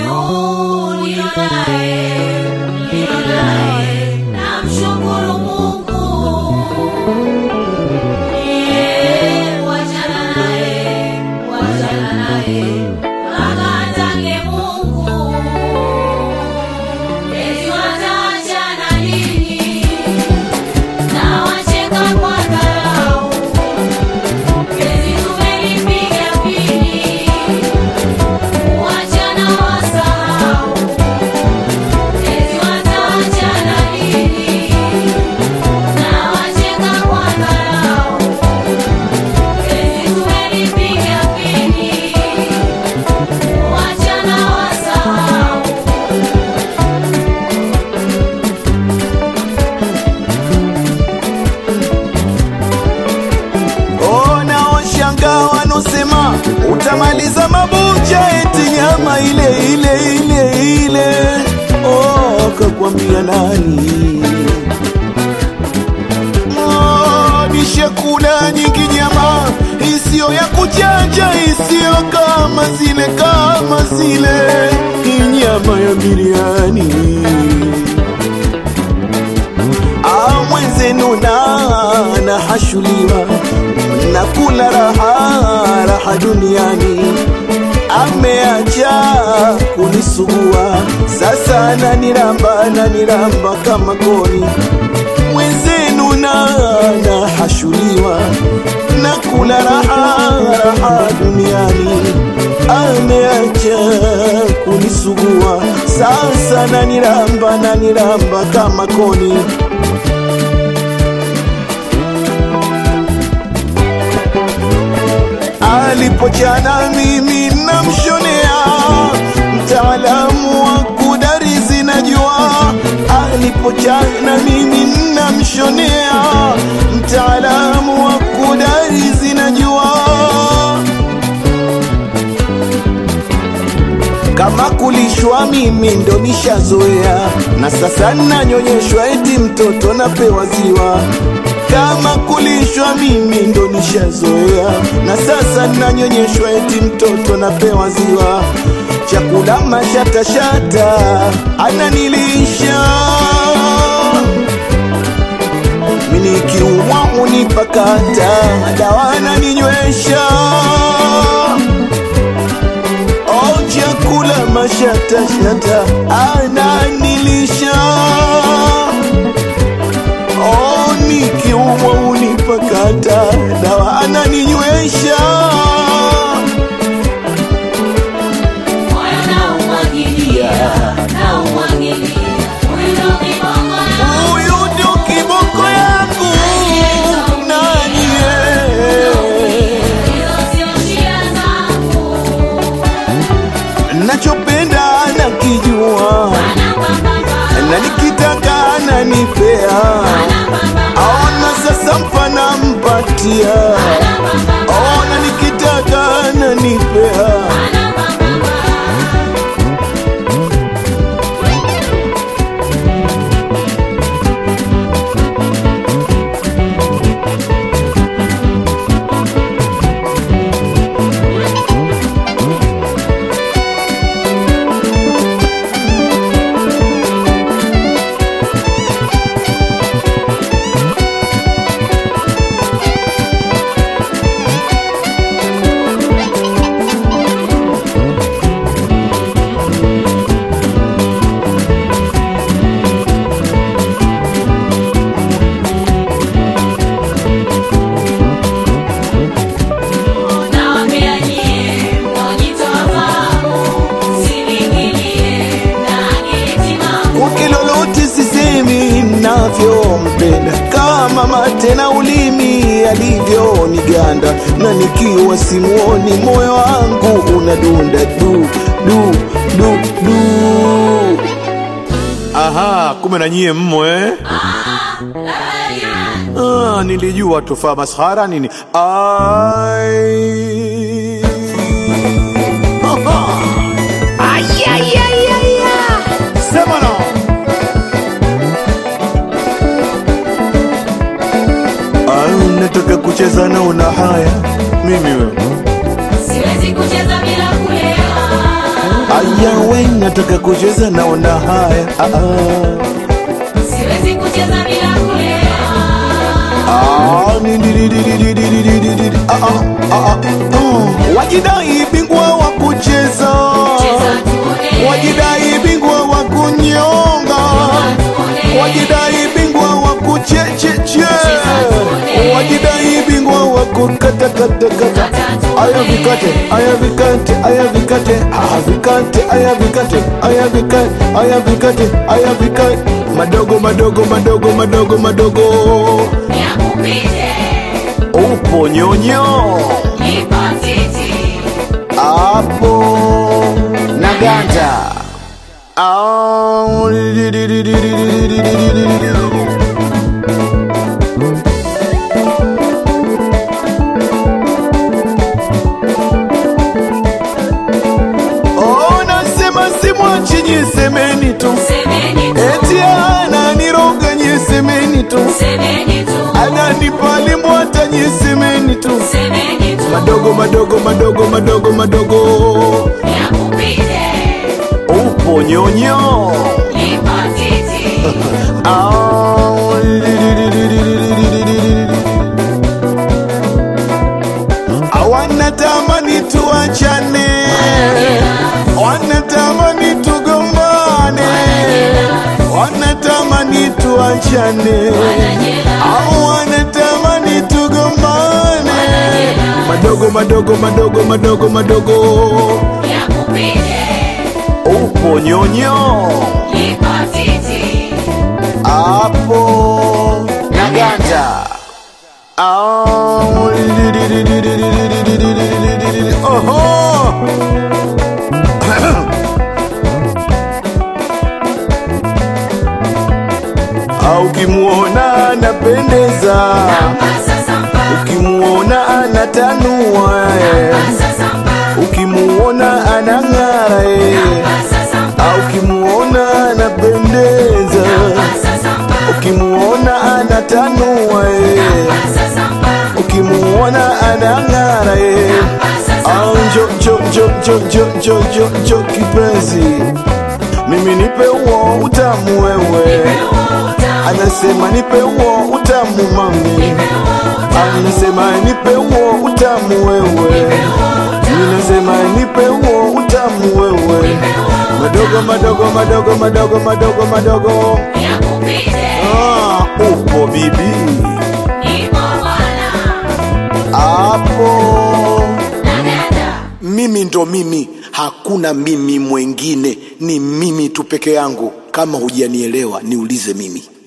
huyu nilionaye, nilionaye, namshukuru Mungu. Yeye, wachana naye, wachana naye, akatake Mungu. Eti wataachana lini? Na wacheka kwa dharau. Eti tumelipiga pini. Wachana wasahau. Eti wataachana lini? Na wacheka kwa dharau. Eti tumelipiga pini. Wachana wasahau. Ona washanga wanosema utamaliza mabucha eti nyama ile ile ile ile. Oh, kakwambia nani? Oh, nishakula nyingi nyama isiyo ya kuchanja, isiyo kama zile kama zile, hii nyama ya biriani Ah, mwenzenu na nahashuliwa na kula raha raha duniani, ameacha kunisugua sasa, naniramba naniramba kama koni. Mwenzenu na nahashuliwa na kula raha raha duniani, ameacha kunisugua sasa, naniramba naniramba kama koni. alipochana mimi namshonea, mtaalamu wa kudarizi najua. Alipochana mimi namshonea, mtaalamu wa kudarizi najua. Kama kulishwa mimi ndo nishazoea, na sasa nanyonyeshwa eti mtoto napewa ziwa. Kama kulishwa mimi ndo nishazoea, na sasa nanyonyeshwa eti mtoto napewa ziwa. Chakula mashatashata ananilisha mimi nikiumwa unipakata, dawa ananinywesha Oh, chakula mashatashata ananilisha. Oh, nikiumwa unipakata, dawa ananinywesha. Moyo naumwagilia, naumwagilia. Huyu ndo kibongo yangu. Huyu ndio kiboko yangu nani yeye? Hizo sio shida zangu. nachopenda nakijua, Anapambana, na nikitaka ananipea. anapambana, Aona sasa mpana mpatia, anapambana, ona nikitaka ananipea. anapambana. Nawaambia nyie, mnaojitoa fahamu, msiniingilie na akili timamu. Kwake lolote sisemi navyompenda, kama mate na ulimi alivyoniganda, na nikiwa simuoni moyo wangu unadunda du du du du. Aha, kumbe na nyie mmo eh? Ah, nilijua tufaa maskhara nini. Ai. Aha. Sema no. Ah, nataka kucheza na una haya mimi wewe Siwezi kucheza bila kulewa. Ay, yawe nataka kucheza naona haya ah, ah. Siwezi kucheza bila kulewa. Ah, ni- di- di- di- di- di- di- di- di- di- di- ah, ah, ah, ah. wajidai bingwa wa kucheza Cheza tuone. wajidai bingwa wa kunyonga wajidai bingwa wa kuchecheche wajidai bingwa wa kukatakatakata aya vikate aya vikate aya vikate aya vikate aya vikate aya vikate aya vikate aya vikate madogo madogo madogo madogo madogo Yakupite, upo nyonyo nipo titi. hapo na ganda Ah, di- di- di- di- di- di- di- di- di- di- di- di- di. Oh, nasema simwachi nyisemeni tu Semeni tu, eti ananiroga nyisemeni tu semeni tu, ananipalimbwata nyisemeni tu semeni tu. madogo madogo madogo madogo madogo Yakupite, upo nyonyo nipo titi. Ah, di- di- di- di- di- di- di- di- di- di- di- di. wanatamani tuachane wanatamani tugombane wanatamani tuachane au wanatamani tugombane madogo madogo madogo madogo madogo Yakupite, upo nyonyo nipo titi. hapo na ganda Ah, di- di- di- di- di- di- di- di- di- di- di- di- di- di- di- Oho! Ah, ukimuona anapendeza Pasa sampa, ukimuona anatanua eh. pasa sampa, ukimuona anang'ara eh. pasa sampa, Ah, ukimuona anapendeza pasa sampa, ukimuona anatanua eh. pasa sampa, ukimuona anang'ara eh. pasa Ah, sampa. njo njo njo njo njo njo njo njo kipenzi mimi nipe uo utamu wewe anasema nipe uo utamu mami anasema nipe uo utamu wewe ninasema nipe uo utamu wewe madogo madogo madogo madogo madogo madogo Yakupite, ah, upo bibi nipo bwana. hapo Naganda, mimi ndo mimi hakuna mimi mwengine ni mimi tu peke yangu kama hujanielewa niulize mimi